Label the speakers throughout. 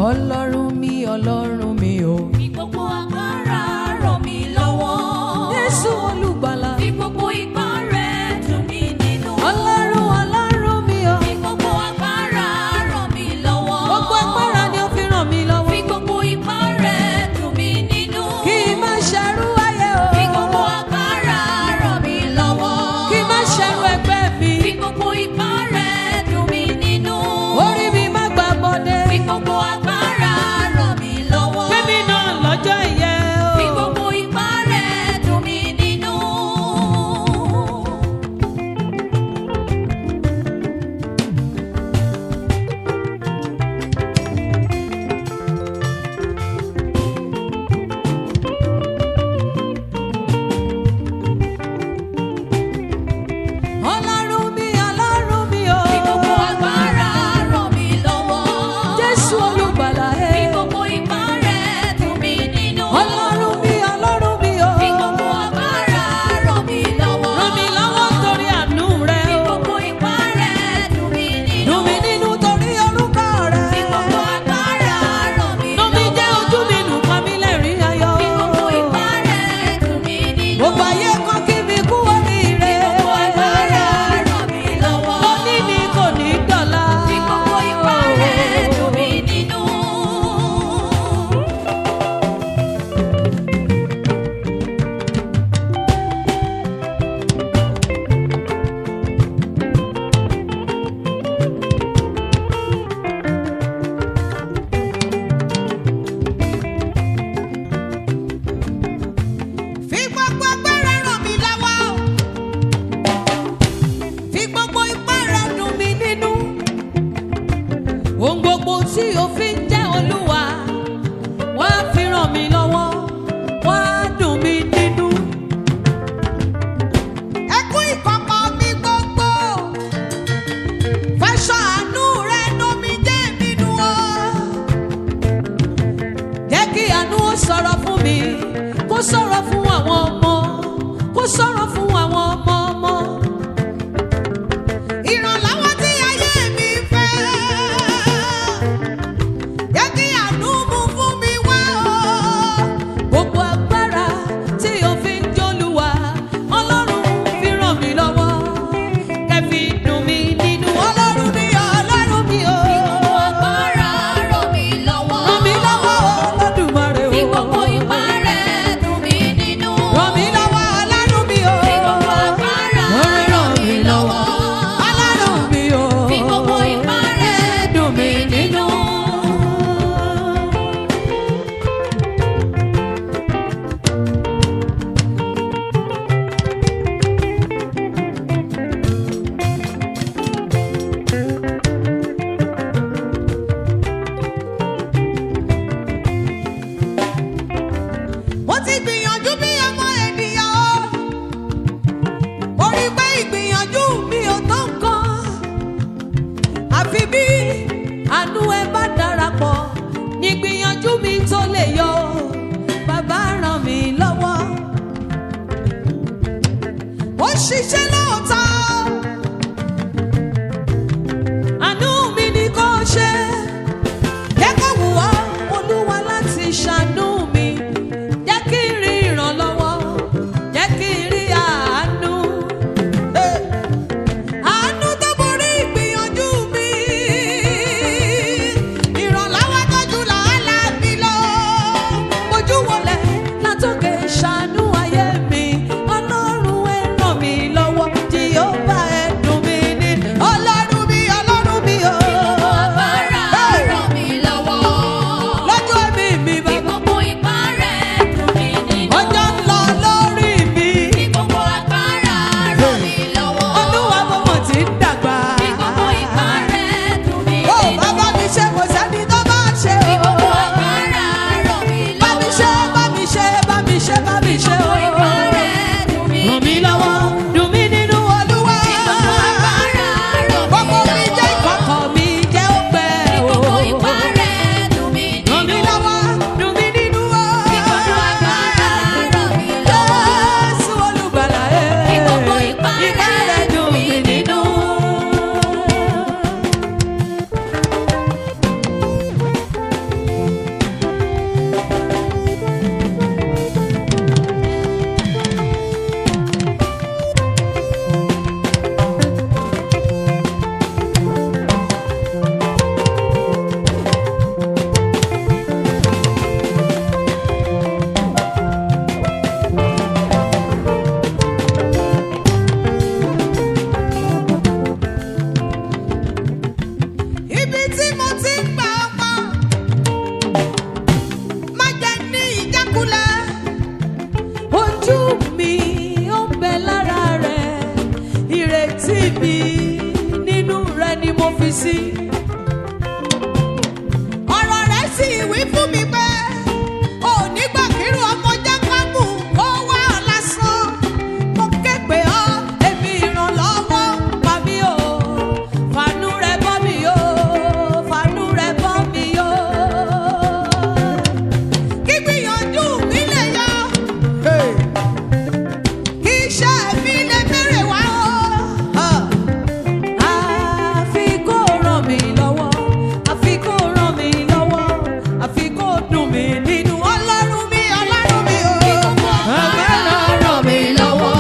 Speaker 1: ọlọ́run mi ọlọ́run mi o.
Speaker 2: Fi gbogbo agbára rọ̀ mí lọ́wọ́.
Speaker 1: Jésù olùgbàlà.
Speaker 2: Fi gbogbo ipá rẹ̀ dùn mí nínú.
Speaker 1: ọlọ́run ọlọ́run mi o.
Speaker 2: Fi gbogbo agbára rọ̀ mí lọ́wọ́.
Speaker 1: gbogbo agbára ni ó fi ràn mí lọ́wọ́.
Speaker 2: Fi gbogbo ipá rẹ̀ dùn mí nínú.
Speaker 1: kí n má ṣerú ayé o.
Speaker 2: Fi gbogbo agbára rọ̀ mí lọ́wọ́.
Speaker 1: kí n má ṣerú ẹgbẹ́ mi.
Speaker 2: Fi gbogbo ipá rẹ̀ dùn mí nínú.
Speaker 1: orí mi má gbà bọ́dé.
Speaker 2: Fi gbogbo agbára rọ̀ mí lọ́wọ́.
Speaker 1: Fẹ́mi náà lọ́jọ́ ìyẹ́ o.
Speaker 2: Fi gbogbo ipá rẹ̀ dùn mí nínú.
Speaker 1: ọlọ́run mi ọlọ́run mi o.
Speaker 2: Fi gbogbo agbára rọ̀ mí lọ́wọ́.
Speaker 1: Jésù olùgbàlà ẹ.
Speaker 2: Fi gbogbo ipá rẹ̀ dùn mí nínú.
Speaker 1: ọlọ́run mi ọlọ́run mi o.
Speaker 2: Fi gbogbo agbára rọ̀ mí lọ́wọ́.
Speaker 1: ràn mí lọ́wọ́ torí àánú rẹ
Speaker 2: Fi
Speaker 1: o.
Speaker 2: gbogbo ipá rẹ̀ dùn mí nínú.
Speaker 1: dùn mí nínú torí orúkọ rẹ.
Speaker 2: Fi gbogbo agbára rọ̀ mí
Speaker 1: dùn mí jẹ́
Speaker 2: lọ́wọ́.
Speaker 1: ojú mi nù pa mí lẹ́rìn ayọ̀.
Speaker 2: Fi gbogbo ipá rẹ̀ dùn mí nínú.
Speaker 1: gbogbo ayé kan kí mi kú oríire.
Speaker 2: Gbogbo agbára rọ̀ mí lọ́wọ́.
Speaker 1: mo ní ní kò ní dọ̀la.
Speaker 2: Fi gbogbo ipá rẹ̀ dùn mí nínú.
Speaker 1: Fi gbogbo agbára ràn mí lọ́wọ́. Fi gbogbo ipá rẹ̀ dùn mí nínú. Ohun gbogbo tí o fi ń jẹ́ olúwa, wá fi ràn mí lọ́wọ́, wá dùn mí nínú. Ẹkún ìkọ̀kọ̀ mi gbogbo, fẹsọ̀ àánú rẹ̀ nù mí jẹ́ nínú o jẹ́ kí àánú ó sọ̀rọ̀ fún mi kó sọ̀rọ̀ fún àwọn ọmọ kó sọ̀rọ̀ fún àwọn ọmọ ọmọ. ìrànlọ́wọ́ tí ayé mi fẹ́ jẹ́ kí àánú mú fún mi wá o. gbogbo agbára tí o fi ń jólúwa ọlọ́run fi ràn mí lọ́wọ́ kẹfì dùn mí nínú ọlọ́run mi ọlọ́run mi o.
Speaker 2: Fi gbogbo agbára rọ̀ mí lọ́wọ́.
Speaker 1: ràn mí lọ́wọ́ Olódùmarè o.
Speaker 2: Fi gbogbo ipá rẹ̀ dùn mí nínú.
Speaker 1: ràn mí lọ́wọ́ ọlọ́run mi o.
Speaker 2: Fi gbogbo agbára rọ̀ mí lọ́wọ́.
Speaker 1: ọlọ́run mi o.
Speaker 2: Fi gbogbo ipá rẹ̀ dùn mí nínú.
Speaker 1: mo ti gbìyànjú bí ọmọ ènìyàn o. mo rí pé ìgbìyànjú mi ò tó nǹkan. àfi bí àánú ẹ bá darapọ̀ ní ìgbìyànjú mi tó lè yọ. bàbá ràn mí lọ́wọ́. ó ṣiṣẹ́ lóòótọ́. àánú mi ni kò ṣe. Jẹ́ kó wù ọ́ Olúwa láti ṣàánú mi. Jẹ́ kí n rí ìrànlọ́wọ́. Jẹ́ kí n rí àánú. Eh. Àánú tó borí ìgbìyànjú mi. Ìrànlọ́wọ́ tó jù làálàá mi lọ. Ojú wọlé látòkè ṣàánú ayé mi. Ọlọ́run ẹ ràn mí lọ́wọ́. ìrètí mi nínú rẹ ni mo fi sí. ọ̀rọ̀ rẹ̀ sì wí fún mi pé ò nígbà kírun ọmọ jákàmù ó wá ọ lásán. mo ké pè ọ́ èmi ìrànlọ́wọ́ pa mí o fàánú rẹ bọ́ mi o fàánú rẹ bọ́ mi o. kí gbìyànjú mi lè yọ. kí iṣẹ́ mi lè bèrè wá o. àfi kó ràn mí lọ́wọ́ àfi kó ràn mí lọ́wọ́ àfi kó dùn mí nínú ọlọ́run mi ọlọ́run mi o.
Speaker 2: Agbára ràn mí lọ́wọ́.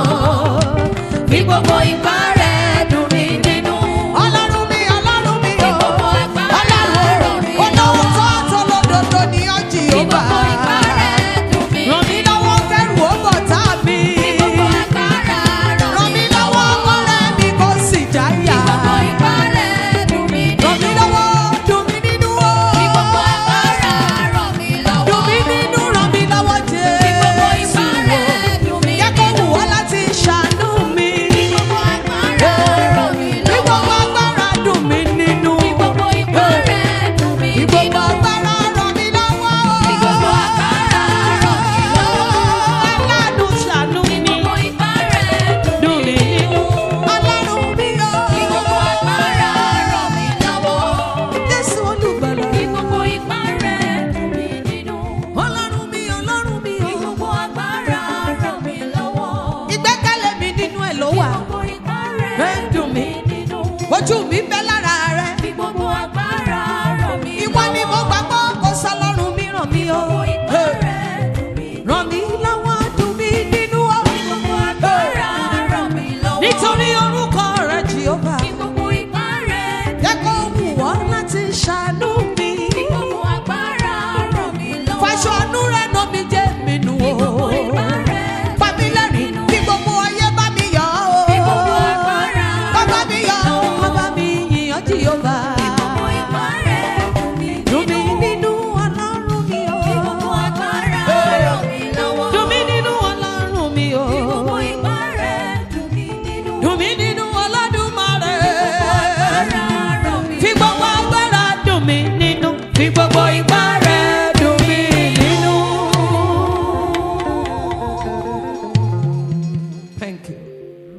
Speaker 2: Bí gbogbo ipá rẹ̀ dùn mí nínú.
Speaker 1: ọlọ́run mi ọlọ́run mi o.
Speaker 2: gbogbo agbára ràn mí
Speaker 1: ọlọ́run
Speaker 2: lọ́wọ́.
Speaker 1: tó tó lódodo ni ó jì
Speaker 2: Bí
Speaker 1: ó bá.
Speaker 2: gbogbo ipá rẹ̀ dùn mí
Speaker 1: ràn mí
Speaker 2: nínú.
Speaker 1: lọ́wọ́ kẹ́rù ó bọ̀ tá mi.
Speaker 2: Bí gbogbo agbára
Speaker 1: ràn
Speaker 2: ràn
Speaker 1: mí
Speaker 2: mí
Speaker 1: lọ́wọ́
Speaker 2: lọ́wọ́.
Speaker 1: kọ́rẹ́ mi kó sì jáyà.
Speaker 2: Bí gbogbo ipá rẹ̀ dùn mí
Speaker 1: ràn mí
Speaker 2: nínú.
Speaker 1: lọ́wọ́ dùn mí nínú o.
Speaker 2: Bí gbogbo agbára ràn mí lọ́wọ́.
Speaker 1: dùn mí nínú ràn mí lọ́wọ́ jẹ́.
Speaker 2: Bí gbogbo ipá rẹ̀ dùn mí
Speaker 1: Jẹ́ kó
Speaker 2: nínú.
Speaker 1: wù ọ́ láti ṣàánú mi.
Speaker 2: Bí gbogbo agbára ràn mí
Speaker 1: Bí gbogbo
Speaker 2: lọ́wọ́.
Speaker 1: agbára dùn mí nínú.
Speaker 2: Bí gbogbo ipá rẹ̀ dùn mí
Speaker 1: Bí gbogbo
Speaker 2: nínú.
Speaker 1: agbára ràn mí lọ́wọ́.
Speaker 2: Bí gbogbo agbára ràn mí lọ́wọ́.
Speaker 1: Aládùn ṣàánú
Speaker 2: Bí
Speaker 1: mi.
Speaker 2: gbogbo ipá rẹ̀
Speaker 1: Dùn
Speaker 2: dùn
Speaker 1: mí
Speaker 2: mí
Speaker 1: nínú.
Speaker 2: nínú.
Speaker 1: Ọlọ́run mi o.
Speaker 2: Bí gbogbo agbára ràn mí lọ́wọ́.
Speaker 1: Jésù olùgbàlà.
Speaker 2: Bí gbogbo ipá rẹ̀ dùn mí nínú.
Speaker 1: Ọlọ́run mi, ọlọ́run mi
Speaker 2: Bí
Speaker 1: o.
Speaker 2: gbogbo agbára ràn mí lọ́wọ́.
Speaker 1: Ìgbẹ́kẹ̀lé mi nínú ẹ̀ ló wà.
Speaker 2: Bí gbogbo ipá rẹ̀
Speaker 1: Rẹ̀ dùn mí.
Speaker 2: nínú.
Speaker 1: Ojú mi bẹ́ lára rẹ̀.
Speaker 2: Bí gbogbo agbára ràn mí lọ́wọ́.
Speaker 1: Ìwọ ni mo gbàgbọ́ kò sọlọ́run mi ràn mí o.
Speaker 2: Gbogbo ipá rẹ̀ dùn mí nínú.
Speaker 1: Ràn mí lọ́wọ́ dùn mí nínú o.
Speaker 2: Bí gbogbo agbára ràn mí lọ́wọ́.
Speaker 1: Nítorí orúkọ rẹ̀ Jèhófà.
Speaker 2: Bí gbogbo ipá rẹ̀
Speaker 1: Jẹ́ kó wù ọ́ láti ṣàánú mi.
Speaker 2: Bí gbogbo agbára ràn mí lọ́wọ́.
Speaker 1: Fàṣọ àánú rẹ̀ nà mí jẹ́ mi nù
Speaker 2: Bí
Speaker 1: o.
Speaker 2: gbogbo ipá rẹ̀
Speaker 1: Fàmí lẹ́rìn kí gbogbo ayé bá mi yọ̀
Speaker 2: Bí
Speaker 1: o.
Speaker 2: gbogbo agbára
Speaker 1: Kọ́ bá
Speaker 2: ràn
Speaker 1: mi
Speaker 2: mí
Speaker 1: yọ̀ o.
Speaker 2: lọ́wọ́.
Speaker 1: Kọ́ bá mi yìnyín Jèhófà.
Speaker 2: Bí gbogbo ipá rẹ̀ dùn mí
Speaker 1: Dùn mí
Speaker 2: nínú.
Speaker 1: nínú ọlọ́run mi o.
Speaker 2: Bí gbogbo agbára ràn mí lọ́wọ́.
Speaker 1: Dùn mí nínú ọlọ́run mi o.
Speaker 2: Bí gbogbo ipá rẹ̀ dùn mí nínú.
Speaker 1: Dùn mí nínú Olódùmarè.
Speaker 2: Agbára ràn mí
Speaker 1: Fi gbogbo agbára dùn mí nínú. Fi gbogbo